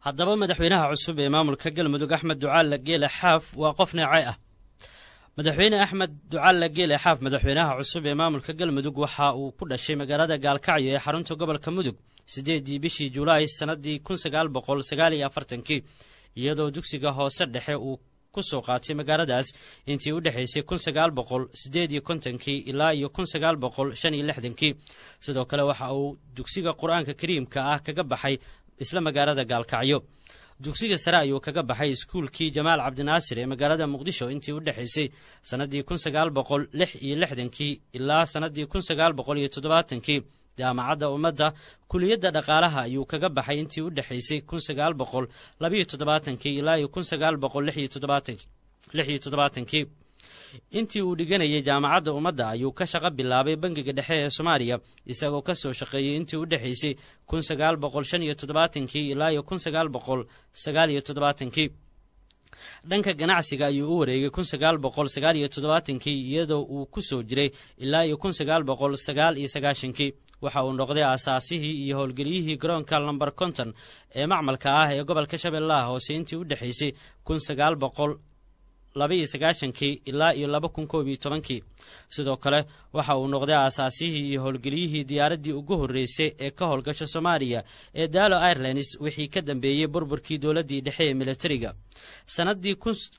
haddaba madaxweynaha cusub ee maamulka galmudug axmed ducaale geele xaaf waa qof neece ah madaxweyne axmed ducaale geele xaaf madaxweynaha cusub ee maamulka galmudug waxa uu ku dhashay magaalada gaalkacyo ee xarunta gobolka mudug siddeedii bishii julaay sannadii kun sagaal boqol sagaal iyo afartankii iyadoo dugsiga hoose dhexe uu ku soo qaatay magaaladaas intii u dhexaysay kun sagaal boqol siddeed iyo kontonkii ilaa iyo kun sagaal boqol shan iyo lixdankii sidoo kale waxa uu dugsiga qur-aanka kariimka ah kaga baxay isla magaalada gaalkacyo dugsiga sare ayuu kaga baxay iskuulkii jamaal cabdinaasir ee magaalada muqdisho intii u dhexaysay sannadii kun sagaal boqol lix iyo lixdankii ilaa sannadii kun sagaal boqol iyo toddobaatankii jaamacadda ummadda kuliyadda dhaqaalaha ayuu kaga baxay intii u dhexaysay kun sagaal boqol labayo toddobaatankii ilaa iyo kun sagaal boqol lix iyo toddobaatankii intii uu dhiganayay jaamacadda ummadda ayuu ka shaqo bilaabay bangiga dhexe ee soomaaliya isagoo ka soo shaqeeyey intii u dhexaysay kun sagaal boqol shan iyo toddobaatankii ilaa iyo kun sagaal boqol sagaal iyo toddobaatankii dhanka ganacsiga ayuu u wareegay kun sagaal boqol sagaal iyo toddobaatankii iyadoo uu ku soo jiray ilaa iyo kun sagaal boqol sagaal iyo sagaashankii waxa uu noqday aasaasihii iyo howlgeliyihii garoonka lomber konton ee macmalka ah ee gobolka shabeellaha hoose intii u dhexaysay kun sagaal boqol labaiyo sagaashankii ilaa iyo laba kun koob iyo tobankii sidoo kale waxa uu noqday aasaasihii iyo howlgeliyihii diyaaraddii ugu horreysay ee ka howlgasha soomaaliya ee daalo airlines wixii ka dambeeyey burburkii dowladdii dhexe ee militariga sanadii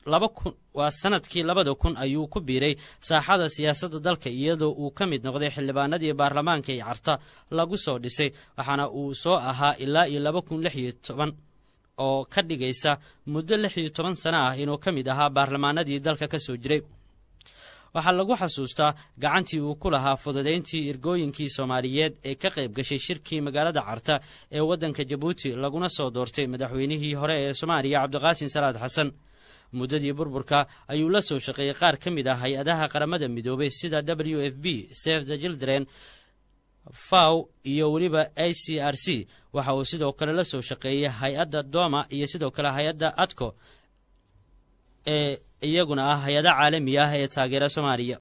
waa sanadkii labada kun ayuu ku biiray saaxada siyaasadda dalka iyadoo uu ka mid noqday xildhibaanadii baarlamaanka ee carta lagu soo dhisay waxaana uu soo ahaa ilaa iyo laba kun lix iyo toban oo ka dhigaysa muddo lix iyo toban sano ah inuu ka mid ahaa baarlamaanadii dalka ka soo jiray waxaa lagu xasuustaa gacantii uu ku lahaa fududayntii ergooyinkii soomaaliyeed ee ka qayb gashay shirkii magaalada carta ee waddanka jabuuti laguna soo doortay madaxweynihii hore ee soomaaliya cabdiqaasin salaad xasan muddadii burburka ayuu la soo shaqeeyey qaar ka mid ah hay-adaha qaramada midoobay sida w f b save the children faw iyo weliba a c r c waxa uu sidoo kale la soo shaqeeyey hay-adda doma iyo sidoo kale hay-adda adco ee iyaguna ah hay-ada caalami ah ee taageera soomaaliya